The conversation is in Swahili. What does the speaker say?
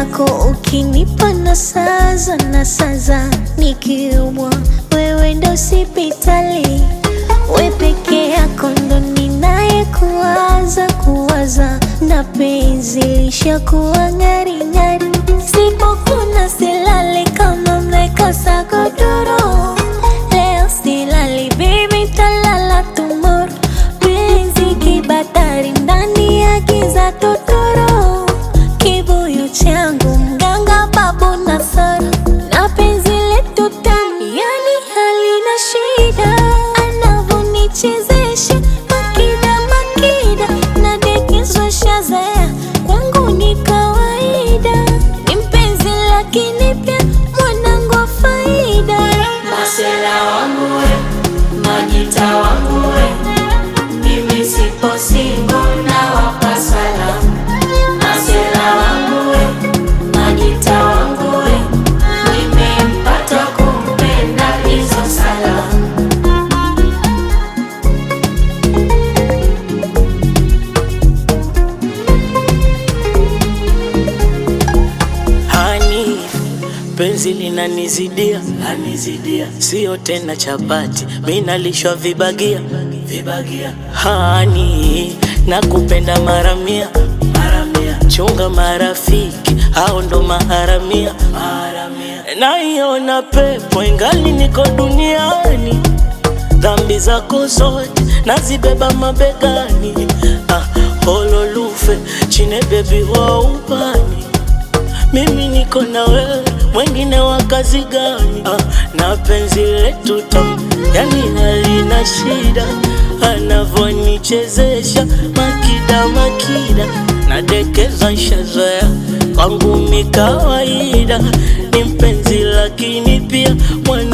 zako ukinipa na saza na saza, nikiumwa wewe ndo sipitali, we peke yako ndo ninaye kuwaza kuwaza, na penzi lishakuwa ng'aring'ari, sipokuna silali kama mmekosa godoro, leo silali baby, talala tomorrow, penzi kibatari ndani ya giza totoro, kibuyu changu mganga babu Nasara, na penzi letu tamu, yani halina shida, anavonichezesha makida makida, nadekezwa shazaya, kwangu ni kawaida, ni mpenzi lakini pia mwanangu wa faida. Masela wangu we, Majita wangu we, mimi sipo single na wapa salamu. Masela wangu we, Majita wangu we, nimempata kumpenda hizo salamu. Hani, penzi linanizidia, lanizidia, sio tena chapati, mi nalishwa vibagia, vibagia. Hani, nakupenda mara mia, mara mia, chunga marafiki, hao ndo maharamia, maharamia. Naiona pepo ingali niko duniani, dhambi zako zote nazibeba mabegani. Ah, hololufe chine bebi wa ubani mimi niko na wewe, mwengine wa kazi gani? Ah, na penzi letu tamu, yani halina shida, anavonichezesha makida makida, nadekeza shazoea kwangu mi kawaida, ni mpenzi lakini pia mwana